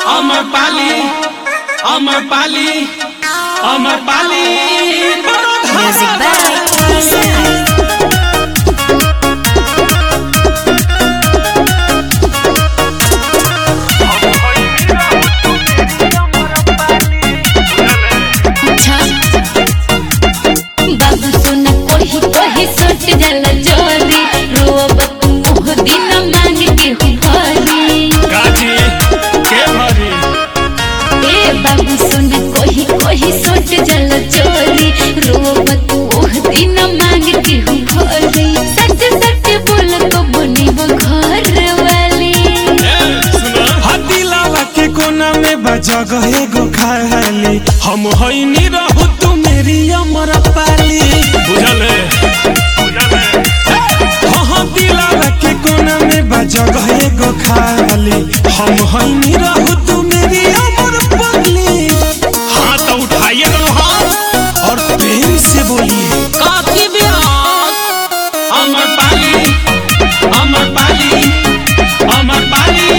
अमर पाली अमर पाली अमर पाली Music by Isai. बाबू सोना कोही कोही सट जल जोरी रोब तू मोह दिन मांग के भरी गाजी के भरी ए बाबू सोना कोही कोही सट जल जोरी रोब तू मोह दिन मांग के भरी सच सच बोल को बनी वो घर वाली हतिलावा के कोना में बजा गए गो खाली हम हईनी रहू तू मेरी अमर पाली बुझल है हाँ दिलावा के कोना में बजा गए गो खाली हम हईनी रहू तू मेरी अमर पाली हाथ तो उठाइए तो हाथ और प्रेम से बोलिए काफी बिहार अमर पाली अमर पाली अमर पाली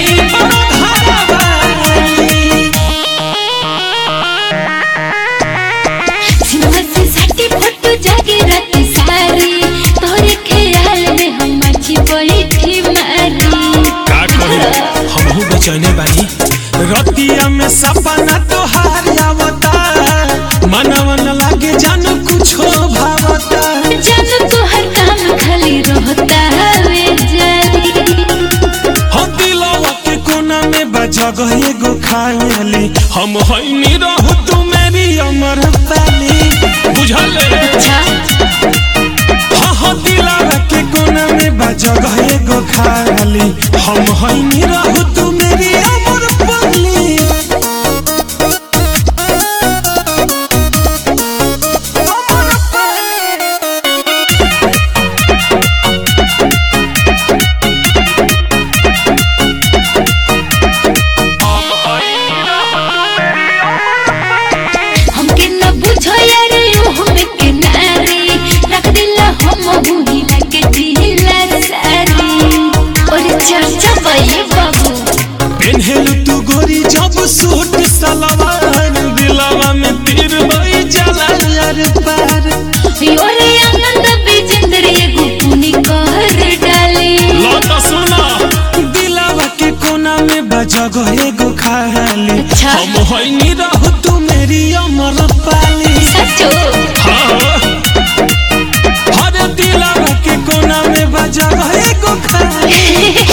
सिनेमा से सटी फोटो जागे रात सारी तोरे ख्याल में हम मची बैठी मारी का करी हमहू बेचैने बानी रतिया में सपना तोहार आवता मनवन लागे जान कुछो भावता जन तो हर काम खाली रहता वे जारी हो दिलवा के कोना में बजा गए गो खाली हम हईनी रहू तू मेरी अमर पाली बुझल है अच्छा हाँ हाँ दिलवा के कोना में बजा गए गो खाली हम हईनी रहू तू मेरी अमर पाली हमके न बुझो यार यो हमें के नारी रख दिला हम हुई लगे दिला सारी और चर्चा भई बाबू पेन्हेलु तू गोरी जब सूट सलवार दिलवा में तीर बई जला यार पार योरे आनंद बिजेंद्र एगो पुनी कर डाली लो तो सुनो दिलवा के कोना में बजा गए गो खाली अच्छा। हम होइनी रहू तू मेरी अमर पाली सचो हाँ हर दिलवा के कोना में बजा गए गो खाली